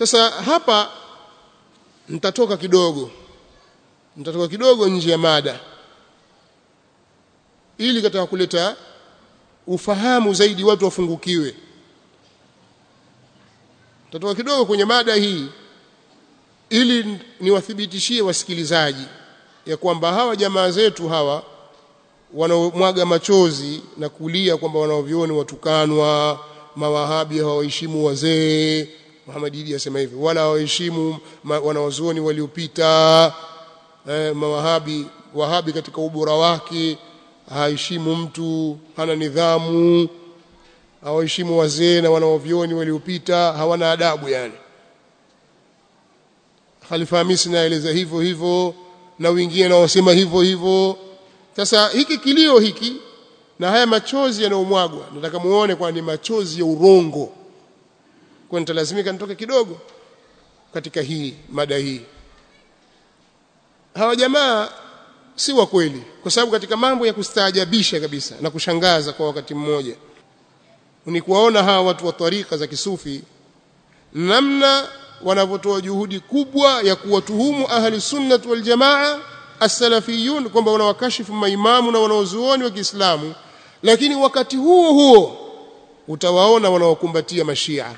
sasa hapa nitatoka kidogo nitatoka kidogo nje ya mada ili katika kuleta ufahamu zaidi watu wafungukiwe nitatoka kidogo kwenye mada hii ili niwathibitishie wasikilizaji ya kwamba hawa jamaa zetu hawa wanaomwaga machozi na kulia kwamba wanaovioni watukanwa mawahabi hawaheshimu wazee Muhammad Idi asema hivi wala hawaheshimu wanawazuoni waliopita eh, mawahabi wahabi katika ubora wake haheshimu mtu hana nidhamu hawaheshimu wazee na wanaovioni waliopita hawana adabu yani Khalifa Hamisi naeleza hivyo hivyo na wengine naosema hivyo hivyo sasa hiki kilio hiki na haya machozi yanayomwagwa nataka muone kwa ni machozi ya urongo kwa nitalazimika nitoke kidogo katika hii mada hii hawa jamaa si wa kweli kwa sababu katika mambo ya kustaajabisha kabisa na kushangaza kwa wakati mmoja ni kuwaona hawa watu wa tarika za kisufi namna wanavyotoa juhudi kubwa ya kuwatuhumu ahli sunnah wal jamaa as-salafiyun kwamba wanawakashifu maimamu na wanaozuoni wa Kiislamu lakini wakati huo huo utawaona wanawakumbatia mashia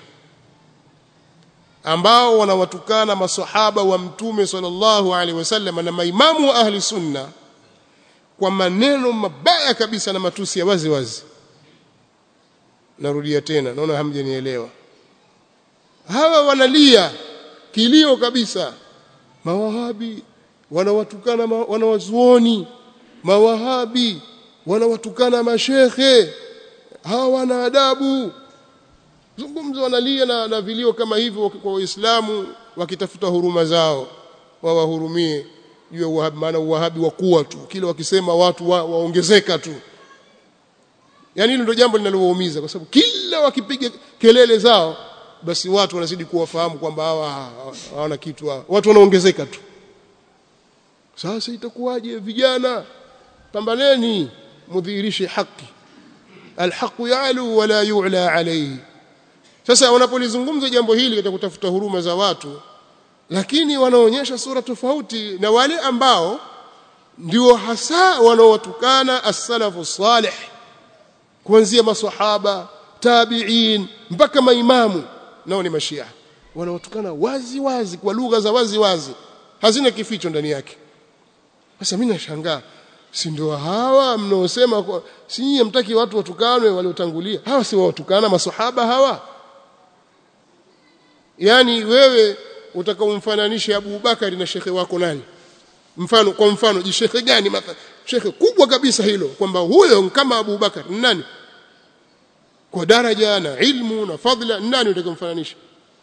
ambao wanawatukana masahaba wa mtume sallallahu alaihi wasallam na maimamu wa ahli sunna kwa maneno mabaya kabisa na matusi ya wazi wazi narudia tena naona hamjanielewa hawa wanalia kilio kabisa mawahabi wanawatukana ma, wanawazuoni mawahabi wanawatukana mashekhe hawana adabu zungumzo wanalia na, na vilio kama hivyo kwa waislamu wakitafuta huruma zao wawahurumie juu ya uwahabi maana uwahabi wakuwa tu kile wakisema watu wa, waongezeka tu yani hilo ndio jambo linalowaumiza kwa sababu kila wakipiga kelele zao basi watu wanazidi kuwafahamu kwamba hawa hawana kitu hawa. watu wanaongezeka tu sasa itakuwaje vijana pambaneni mudhihirishe haki alhaqu yalu wala yu'la alayhi sasa wanapolizungumza jambo hili katika kutafuta huruma za watu lakini wanaonyesha sura tofauti na wale ambao ndio hasa wanaowatukana as-salafu salih kuanzia maswahaba tabi'in mpaka maimamu nao ni mashia wanaotukana wazi wazi kwa lugha za wazi wazi hazina kificho ndani yake sasa mimi nashangaa si ndio hawa mnaosema kwa si nyinyi mtaki watu watukanwe waliotangulia hawa si watukana maswahaba hawa yani wewe utakaomfananisha Abu Bakari na shekhe wako nani mfano kwa mfano ji shekhe gani mathalan shekhe kubwa kabisa hilo kwamba huyo kama Abu Bakar nani kwa daraja na ilmu na fadla nani utakomfananisha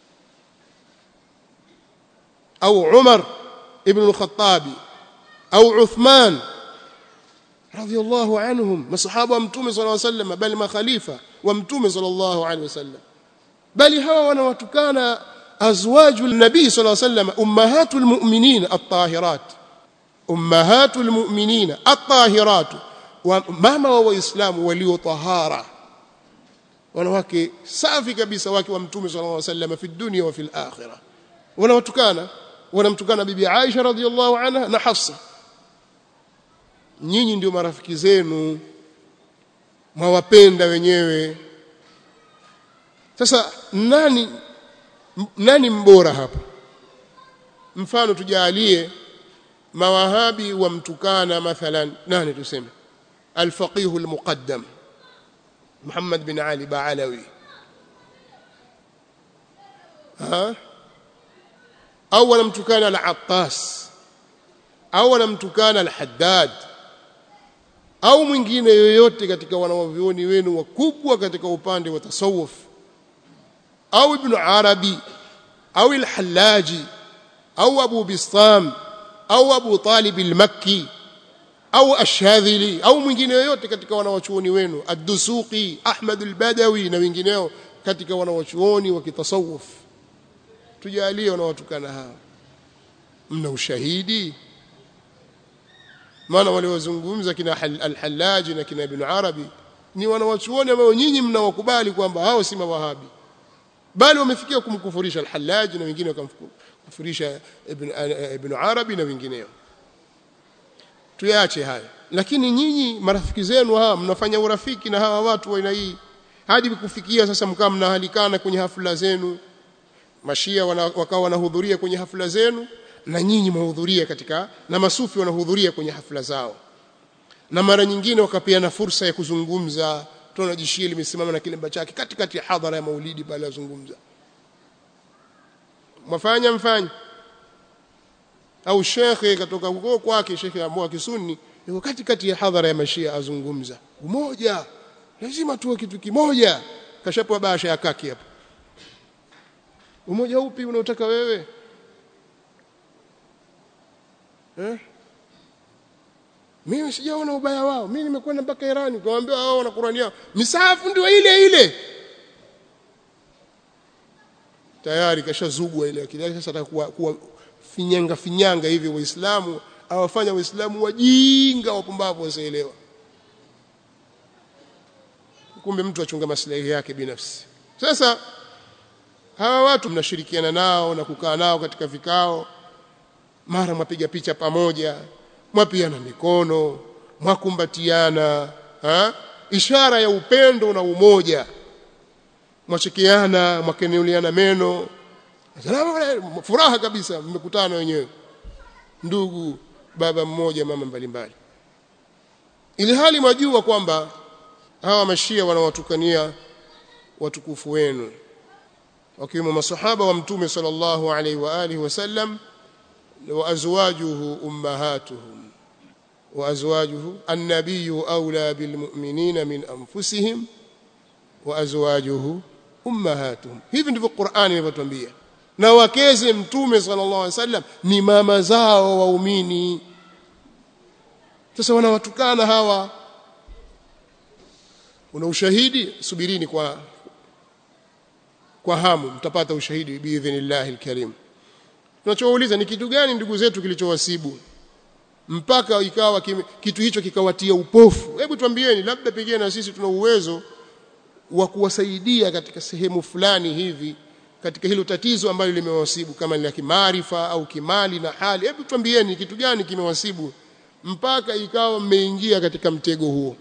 au Umar ibn al-Khattab au Uthman radiyallahu anhum masahaba wa mtume sallallahu alayhi wasallam bali makhalifa wa mtume sallallahu alayhi wasallam bali hawa wanawatukana azwaju nabii sallallahu alayhi wasallam ummahatul mu'minin at-tahirat ummahatul mu'minin at-tahirat wa mama wa waislamu walio tahara wanawake safi kabisa wake wa mtume sallallahu alayhi wasallam fi dunya wa fil akhirah wanawatukana wanamtukana bibi Aisha radhiyallahu anha na Hafsa nyinyi ndio marafiki zenu mwawapenda wenyewe sasa nani nani mbora hapa mfano tujalie mawahabi wamtukana mathalan nani tuseme الفقيه المقدم محمد بن علي بعلوي ها أولا متكان العطاس أولا متكان الحداد au mwingine yoyote katika wanawavioni wenu wakubwa katika upande wa tasawuf au ibn arabi au al-hallaji au abu bistam au abu talib al-makki au ashadhili au mwingine yoyote katika wanawachuoni wenu ad-dusuqi ahmad al-badawi na wengineo katika wanawachuoni wa kitasawuf tujalie wanawatukana hawa mna ushahidi maana waliozungumza kina al-hallaji na kina ibn arabi ni wanawachuoni ambao nyinyi mnawakubali kwamba hao si mawahabi bali wamefikia kumkufurisha al-Hallaj na wengine wakamkufurisha ibn ibn Arabi na wengineo tuyache haya lakini nyinyi marafiki zenu hawa mnafanya urafiki na hawa watu wa aina hii hadi kufikia sasa mkaa mnahalikana kwenye hafla zenu mashia wakawa wanahudhuria kwenye hafla zenu na nyinyi mahudhuria katika na masufi wanahudhuria kwenye hafla zao na mara nyingine wakapeana fursa ya kuzungumza tunaona jishia limesimama na kilemba chake katikati ya hadhara ya maulidi pale azungumza mwafanya mfanye au shekhe katoka huko kwake shekhe ambao kisunni yuko katikati ya hadhara ya mashia azungumza umoja lazima tuwe kitu kimoja kashapewa basha ya kaki hapo umoja upi unaotaka wewe eh mimi sijaona ubaya wao mimi nimekwenda mpaka Irani kawaambia wao wana Qur'ani yao misahafu ndio ile ile tayari kashazugwa ile akili yake sasa atakuwa kuwa finyanga finyanga hivi waislamu awafanya waislamu wajinga wapumbavu wasielewa kumbe mtu achunga maslahi yake binafsi sasa hawa watu mnashirikiana nao na kukaa nao katika vikao mara mwapiga picha pamoja mwapiana mikono mwakumbatiana ha? ishara ya upendo na umoja mwachekeana mwakenuliana meno furaha kabisa mmekutana wenyewe ndugu baba mmoja mama mbalimbali ili hali mwajua kwamba hawa mashia wanawatukania watukufu wenu wakiwemo masahaba wa mtume sallallahu alaihi wa alihi wasallam wa azwajuhu ummahatuhum wa azwajuhu an-nabiyyu awla bil mu'minina min anfusihim wa azwajuhu ummahatuhum hivi ndivyo Qur'ani inavyotuambia na wakeze mtume sallallahu alaihi wasallam ni mama zao waumini sasa wanawatukana hawa una ushahidi subirini kwa kwa hamu mtapata ushahidi biidhnillah alkarim tunachouliza ni kitu gani ndugu zetu kilichowasibu mpaka ikawa kime, kitu hicho kikawatia upofu hebu tuambieni labda pengine na sisi tuna uwezo wa kuwasaidia katika sehemu fulani hivi katika hilo tatizo ambalo limewasibu kama ni la kimaarifa au kimali na hali hebu tuambieni kitu gani kimewasibu mpaka ikawa mmeingia katika mtego huo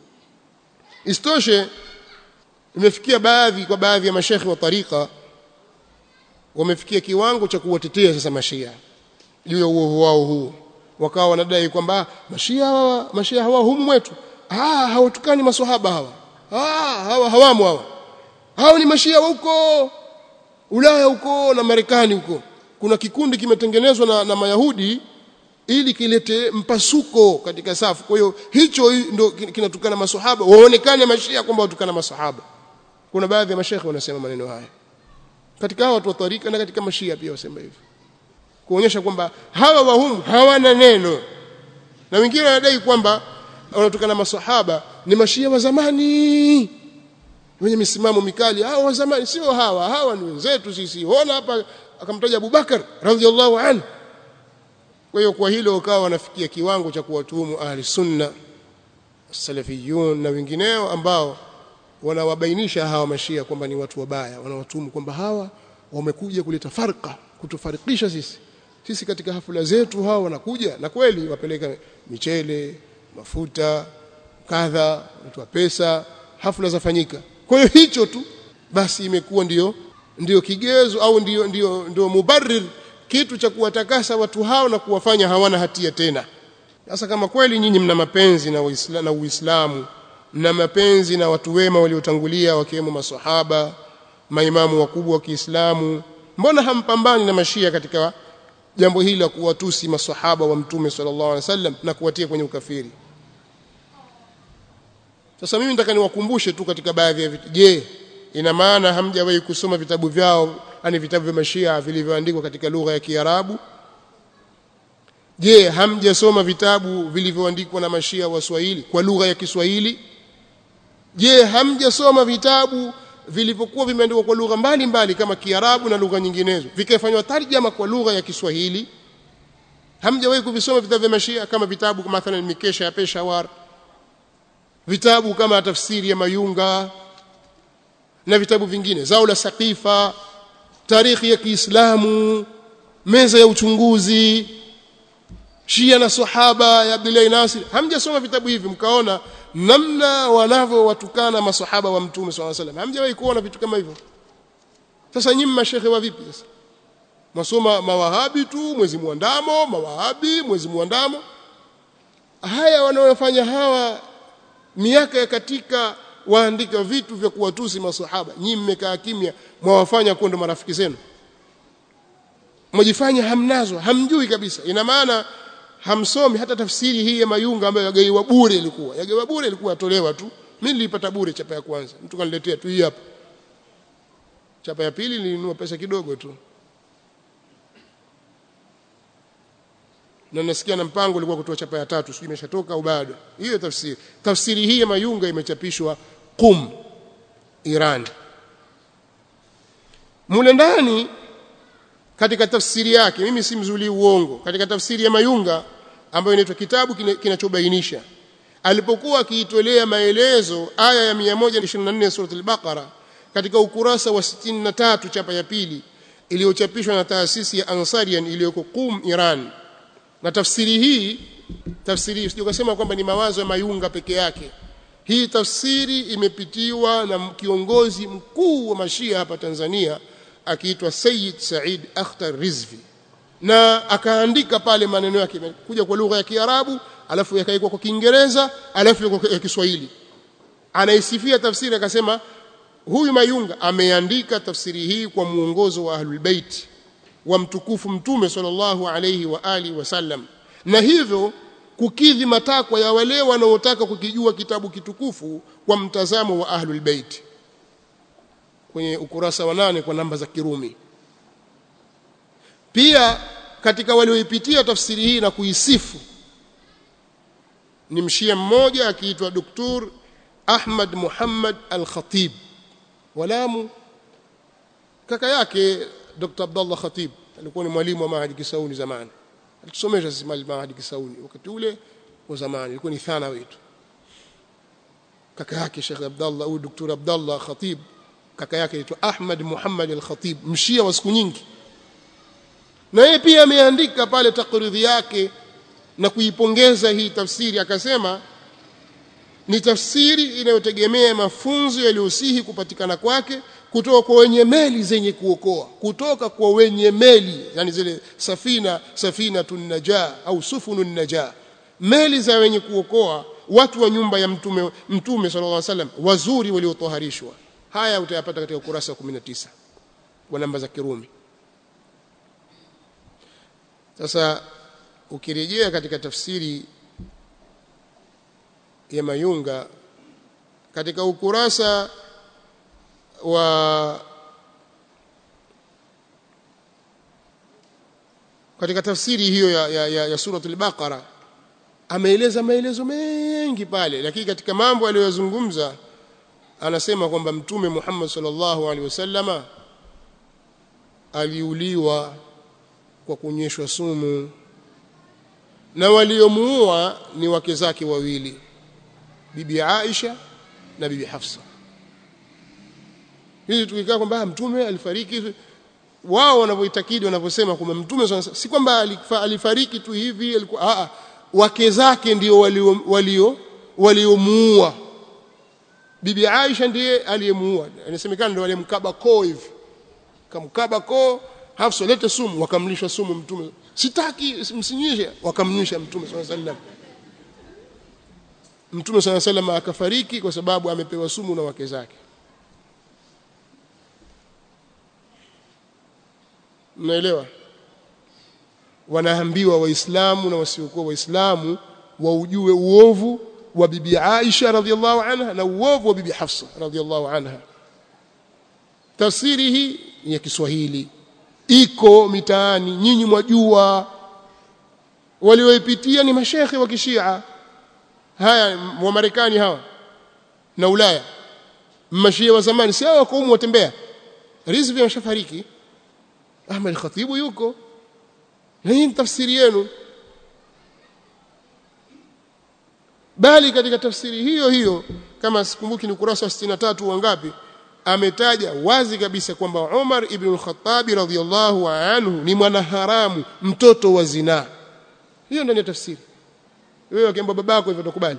istoshe imefikia baadhi kwa baadhi ya mashekhi wa tarika wamefikia kiwango cha kuwatetea sasa mashia juu ya uovu wao huu wakawa wanadai kwamba mashia hawa mashia hawa humu mwetu ah hawatukani maswahaba hawa ah hawa hawamu hawa hao ni mashia huko Ulaya huko na Marekani huko kuna kikundi kimetengenezwa na, na Mayahudi ili kilete mpasuko katika safu kwa hiyo hicho ndio kinatukana maswahaba waonekane mashia kwamba watukana maswahaba kuna baadhi ya mashekhe wanasema maneno haya katika watu wa tarika na katika mashia pia wasema hivyo kuonyesha kwamba hawa wahumu hawana neno na wengine wanadai kwamba wanatokana masahaba ni mashia wa zamani wenye misimamo mikali hawa wa zamani sio hawa hawa ni wenzetu sisi ona hapa akamtaja Abubakar radhiallahu anhu kwa hiyo kwa hilo wakawa wanafikia kiwango cha kuwatuhumu ahli sunna salafiyun na wengineo ambao wanawabainisha hawa mashia kwamba ni watu wabaya wanawatuhumu kwamba hawa wamekuja kuleta farqa kutufarikisha sisi sisi katika hafla zetu hawa wanakuja na kweli wapeleka michele mafuta kadha watoa pesa hafla zafanyika kwa hiyo hicho tu basi imekuwa ndiyo ndiyo kigezo au ndiyo ndiyo ndio mubarrir kitu cha kuwatakasa watu hao na kuwafanya hawana hatia tena sasa kama kweli nyinyi mna mapenzi na Uislamu na Uislamu mna mapenzi na watu wema waliotangulia wakiwemo maswahaba maimamu wakubwa wa Kiislamu mbona hampambani na mashia katika jambo hili la kuwatusi maswahaba wa mtume sallallahu alaihi wasallam na kuwatia kwenye ukafiri sasa mimi nataka niwakumbushe tu katika baadhi ya vitu je ina maana hamjawahi kusoma vitabu vyao yani vitabu vya mashia vilivyoandikwa katika lugha ya Kiarabu je hamjasoma vitabu vilivyoandikwa na mashia wa Swahili kwa lugha ya Kiswahili je hamjasoma vitabu vilivyokuwa vimeandikwa kwa lugha mbalimbali kama Kiarabu na lugha nyinginezo vikafanywa tarjama kwa lugha ya Kiswahili hamjawahi kuvisoma vitabu vya mashia kama vitabu kama mathalan mikesha ya Peshawar vitabu kama tafsiri ya Mayunga na vitabu vingine zao la saqifa tarikhi ya Kiislamu meza ya uchunguzi Shia na sahaba ya Abdullah Nasir hamjasoma vitabu hivi mkaona namna wanavyowatukana masahaba wa mtume swalla salam hamjawahi kuona vitu kama hivyo sasa nyinyi mashekhe wa vipi sasa masoma mawahabi tu mwezi muandamo mawahabi mwezi muandamo haya wanaofanya hawa miaka ya katika waandika vitu vya kuwatusi masahaba nyinyi mmekaa kimya mwawafanya kuwa ndo marafiki zenu mwajifanya hamnazo hamjui kabisa ina maana hamsomi hata tafsiri hii ya mayunga ambayo yagaiwa bure ilikuwa yagaiwa bure ilikuwa atolewa tu mimi nilipata bure chapa ya kwanza mtu kaniletea tu hii hapa chapa ya pili nilinunua pesa kidogo tu na nasikia na mpango ulikuwa kutoa chapa ya tatu sijui imeshatoka au bado hiyo tafsiri tafsiri hii ya mayunga imechapishwa Qum Iran mule ndani katika tafsiri yake mimi si mzuli uongo katika tafsiri ya mayunga ambayo inaitwa kitabu kinachobainisha alipokuwa akiitolea maelezo aya ya 124 sura al-Baqara katika ukurasa wa 63 chapa ya pili iliyochapishwa na taasisi ya Ansarian iliyoko Qum Iran na tafsiri hii tafsiri sio kusema kwamba ni mawazo ya mayunga peke yake hii tafsiri imepitiwa na kiongozi mkuu wa mashia hapa Tanzania akiitwa Sayyid Said Akhtar Rizvi na akaandika pale maneno yake kuja kwa lugha ya Kiarabu alafu yakaikwa kwa Kiingereza alafu ya Kiswahili anaisifia tafsiri akasema huyu Mayunga ameandika tafsiri hii kwa muongozo wa Ahlul Bait wa mtukufu mtume sallallahu alayhi wa alihi wasallam na hivyo kukidhi matakwa ya wale wanaotaka kukijua kitabu kitukufu kwa mtazamo wa Ahlul Bait kwenye ukurasa wa nane kwa namba za Kirumi pia katika walioipitia tafsiri hii na kuisifu ni mshia mmoja akiitwa Dr. Ahmad Muhammad Al-Khatib walamu kaka yake Dr. Abdullah Khatib alikuwa ni mwalimu wa Mahadi Kisauni zamani alitusomesha sisi Mahadi Kisauni wakati ule wa zamani ilikuwa ni thana wetu kaka yake Sheikh Abdullah au Dr. Abdullah Khatib kaka yake anaitwa Ahmad Muhammad al-Khatib mshia wa siku nyingi na yeye pia ameandika pale takridhi yake na kuipongeza hii tafsiri akasema ni tafsiri inayotegemea mafunzo yaliyosihi kupatikana kwake kutoka kwa wenye meli zenye kuokoa kutoka kwa wenye meli yani zile safina safina tunaja au sufunun naja meli za wenye kuokoa watu wa nyumba ya mtume mtume sallallahu alaihi wasallam wazuri waliotoharishwa haya utayapata katika ukurasa wa 19 kwa namba za Kirumi sasa ukirejea katika tafsiri ya Mayunga katika ukurasa wa katika tafsiri hiyo ya, ya, ya, ya suratul Baqara ameeleza maelezo mengi pale lakini katika mambo aliyozungumza anasema kwamba mtume Muhammad sallallahu alaihi wasallama aliuliwa kwa kunyeshwa sumu na waliomuua ni wake zake wawili bibi Aisha na bibi Hafsa hizi tukikaa kwamba mtume alifariki wao wanavyoitakidi wanavyosema kwamba mtume si kwamba alifariki tu hivi alikuwa a wake zake ndio walio walio waliomuua bibi Aisha ndiye aliyemuua inasemekana ndio aliyemkaba koo hivi kamkaba koo Hafsa lete sumu wakamlisha sumu mtume sitaki msinyishe wakamnyisha mtume swalla sallam mtume swalla sallam akafariki kwa sababu amepewa sumu na wake zake mnaelewa wanaambiwa waislamu na wasiokuwa waislamu waujue uovu wa bibi Aisha radhiallahu anha na uovu wa bibi Hafsa radhiallahu anha tafsiri hii ni ya Kiswahili iko mitaani nyinyi mwajua walioipitia ni mashekhe wa kishia haya wa Marekani hawa na Ulaya mashia wa zamani si hao wako watembea rizvi ameshafariki Ahmed Khatibu yuko na hii tafsiri yenu bali katika tafsiri hiyo hiyo kama sikumbuki ni ukurasa wa 63 wangapi ametaja wazi kabisa kwamba Umar ibn al-Khattab radhiyallahu anhu ni mwanaharamu mtoto wa zinaa hiyo ndani ya tafsiri wewe akiamba babako hivyo utakubali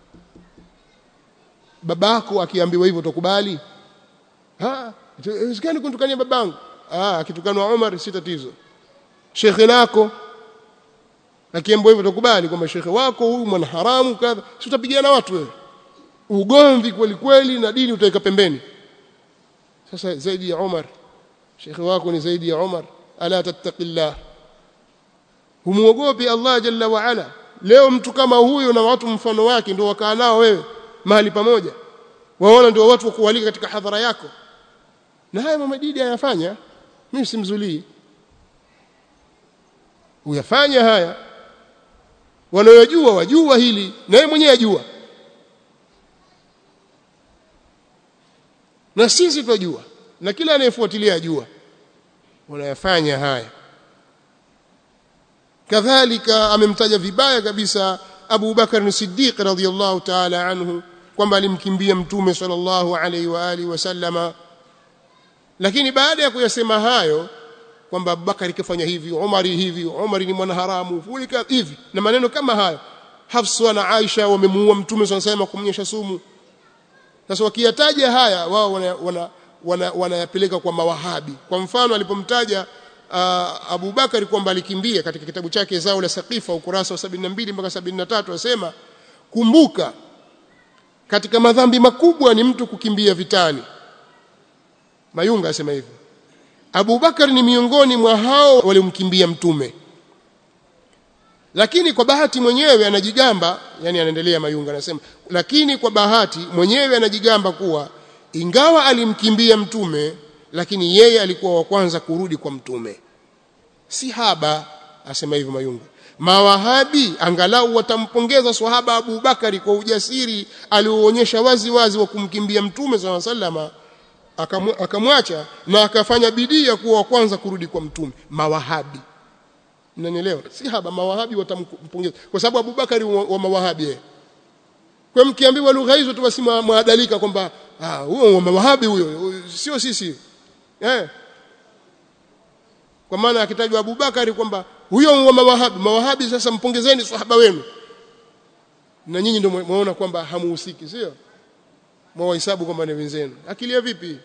babako akiambiwa hivyo utakubali ah isikani kuntukania babangu ah akitukanwa Umar si tatizo shekhe lako akiambiwa hivyo utakubali kwamba shekhe wako huyu mwanaharamu kadha si utapigana watu wewe ugomvi kweli kweli na dini utaweka pembeni sasa zaidi ya Umar shekhe wako ni zaidi ya Umar ala tattaqillah humuogopi Allah jalla wa ala leo mtu kama huyo na watu mfano wake ndio wakaa nao wewe mahali pamoja waona ndio watu wa kualika katika hadhara yako na haya mamadidi ayafanya mimi simzulii uyafanya haya wanayojua wajua hili na yeye mwenyewe ajua na sisi tunajua na kila anayefuatilia ajua wanayafanya haya kadhalika amemtaja vibaya kabisa Abu Bakar Siddiq radhiyallahu ta'ala anhu kwamba alimkimbia mtume sallallahu alaihi wa alihi wasallama lakini baada ya kuyasema hayo kwamba Abubakar kafanya hivi Umari hivi Umari ni mwanaharamu fulika hivi na maneno kama hayo Hafsa na Aisha wamemuua mtume sallallahu alaihi kumnyesha sumu sasa wakiyataja haya wao wanayapeleka wana, wana, wana kwa mawahabi kwa mfano alipomtaja uh, Abu Bakari kwamba alikimbia katika kitabu chake zao la Saqifa ukurasa wa 72 mpaka 73 asema kumbuka katika madhambi makubwa ni mtu kukimbia vitani Mayunga asema hivyo Abu Bakar ni miongoni mwa hao waliomkimbia mtume lakini kwa bahati mwenyewe anajigamba yani anaendelea Mayunga anasema lakini kwa bahati mwenyewe anajigamba kuwa ingawa alimkimbia mtume lakini yeye alikuwa wa kwanza kurudi kwa mtume si haba asema hivyo Mayunga mawahabi angalau watampongeza swahaba Abu Bakari kwa ujasiri alioonyesha wazi wazi wa kumkimbia mtume swalla sallama akamwacha na akafanya bidii ya kuwa wa kwanza kurudi kwa mtume mawahabi mnanielewa si haba mawahabi watampongeza kwa sababu Abubakari wa, wa mawahabi yeye kwa mkiambiwa lugha hizo tu basi mwadalika kwamba ah huyo wa mawahabi huyo sio sisi eh kwa maana akitajwa Abubakari kwamba huyo wa mawahabi mawahabi sasa mpongezeni sahaba wenu na nyinyi ndio mwaona kwamba hamuhusiki sio mwahesabu kwamba ni wenzenu akilia vipi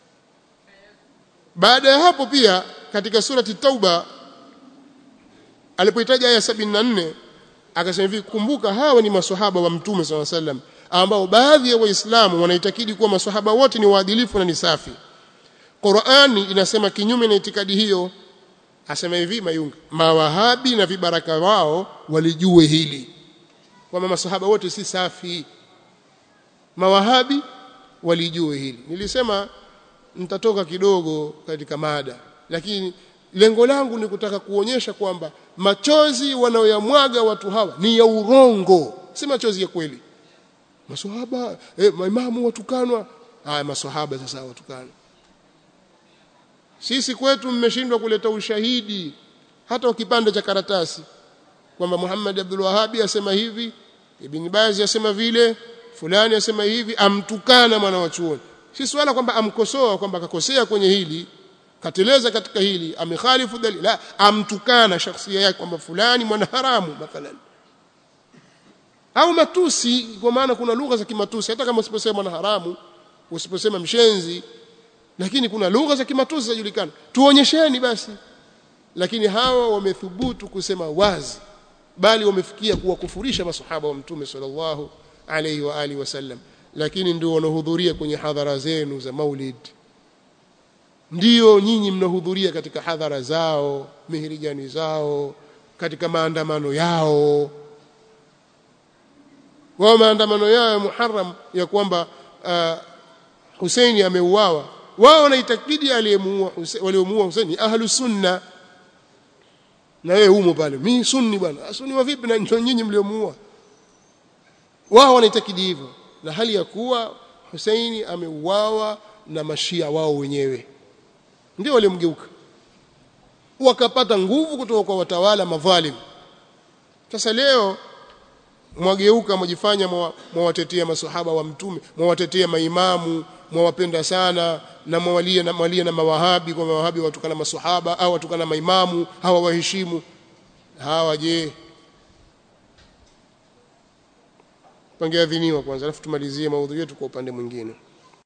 baada ya hapo pia katika surati tauba alipoitaja aya 74 akasema hivi kumbuka hawa ni maswahaba wa mtume SAW sallam ambao baadhi ya waislamu wanaitakidi kuwa maswahaba wote ni waadilifu na ni safi Qur'ani inasema kinyume na itikadi hiyo asema hivi mayunga mawahabi na vibaraka wao walijue hili kwamba maswahaba wote si safi mawahabi walijue hili nilisema nitatoka kidogo katika mada lakini lengo langu ni kutaka kuonyesha kwamba machozi wanaoyamwaga watu hawa ni ya urongo si machozi ya kweli maswahaba eh, maimamu watukanwa haya maswahaba sasa watukanwa sisi kwetu mmeshindwa kuleta ushahidi hata kipande cha karatasi kwamba Muhammad Abdul Wahhabi asema hivi Ibn Baz asema vile fulani asema hivi amtukana mwana wa chuoni si swala kwamba amkosoa kwamba akakosea kwenye hili kateleza katika hili amekhalifu dalili la amtukana shakhsia yake kwamba fulani mwana haramu mathalan au matusi kwa maana kuna lugha za kimatusi hata kama usiposema mwana haramu usiposema mshenzi lakini kuna lugha za kimatusi zinajulikana tuonyesheni basi lakini hawa wamethubutu kusema wazi bali wamefikia kuwakufurisha masahaba wa mtume sallallahu alayhi wa alihi wasallam lakini ndio wanahudhuria kwenye hadhara zenu za maulid ndio nyinyi mnahudhuria katika hadhara zao mihirijani zao katika maandamano yao wao maandamano yao ya Muharram ya kwamba uh, Husaini ameuawa wao wanaitakidi aliyemuua waliomuua Husaini ahlu sunna na wewe humo pale mimi sunni bwana sunni wa vipi na nyinyi mliomuua wao wanaitakidi hivyo na hali ya kuwa Husaini ameuawa na mashia wao wenyewe ndio waliomgeuka wakapata nguvu kutoka kwa watawala madhalim sasa leo mwageuka mwajifanya mwawatetea masahaba wa mtume mwawatetea maimamu mwawapenda sana na mwawalia na mwalia na mawahabi kwa mawahabi watukana maswahaba au watukana maimamu hawa waheshimu hawa je pangeadhiniwa kwanza alafu tumalizie maudhui yetu kwa upande mwingine